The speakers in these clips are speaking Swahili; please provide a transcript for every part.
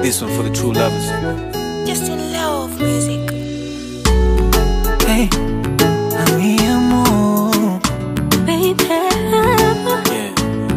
This one for the true lovers. Just in love music. Hey, mi amor, Baby. Yeah.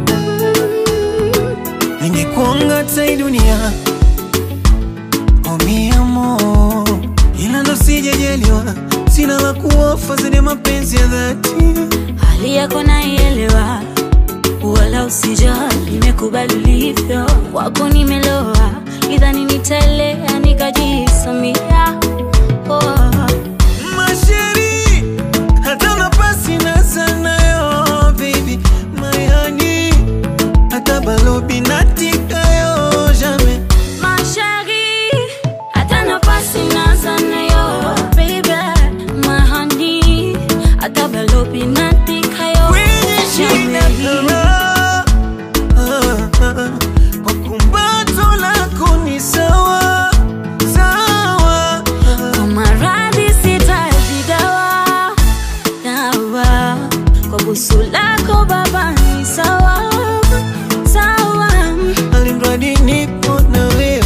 ningekuanga hata hii dunia oh, mi amor, ila ndo sijajaliwa, sina la kuofa zaidi ya mapenzi ya dhati. Hali yako naielewa, wala usijali, nimekubali ulivyo. Kwako nimeloa, idhani nitaelea nikajisamia. Oh. Masheri, hata nafasi na sanayo, baby, my honey, hata balobi natikayo, jamais. Ma chérie, hata nafasi naza nayo, baby, my honey, hata balobi natikayo. Kwenye shina Jamais. kara, ah, ah, kwa kumbato lako ni sawa, sawa. Kwa maradhi sitaji dawa, dawa. Kwa busu lako baba ni sawa, sawa. Alimradi nipo na wewe.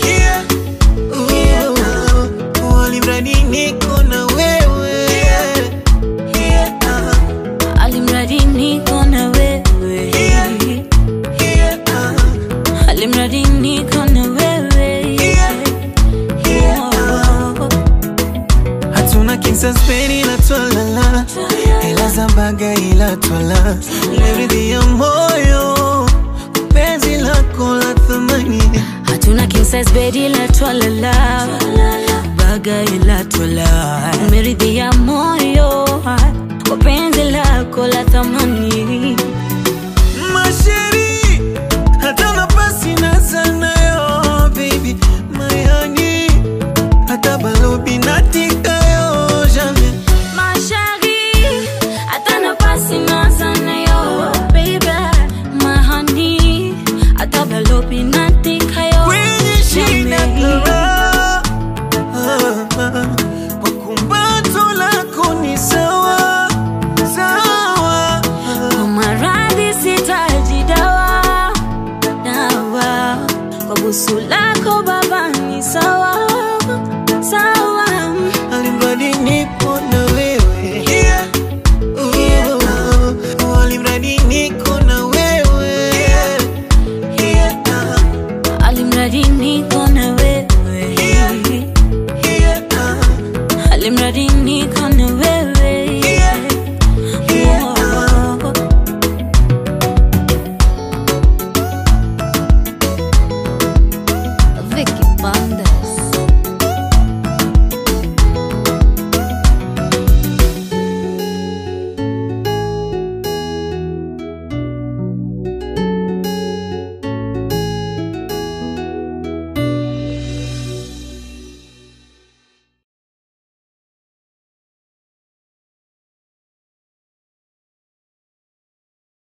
Oh, oh, alimradi niko na wewe. Ah, Alimradi niko na wewe, ah, alimradi niko na wewe. Oh. hatuna kinsaspeni ila twalala ila zambaga ila twala leridhi ya moyo penzi lako la thamani hatuna king size bed ila twalala baga ila twala umeridhia moyo kwa penzi lako la thamani masheri hata nafasi na sanayo baby my honey hata balobi natikayo jamais Ma chérie, hata nafasi naza nayo, baby, my honey, hata balobi natikayo. kwenye shina Jamais. kara Ah, ah, kwa kumbato lako ni sawa sawa Kwa maradhi sitaji dawa, dawa. Kwa busu lako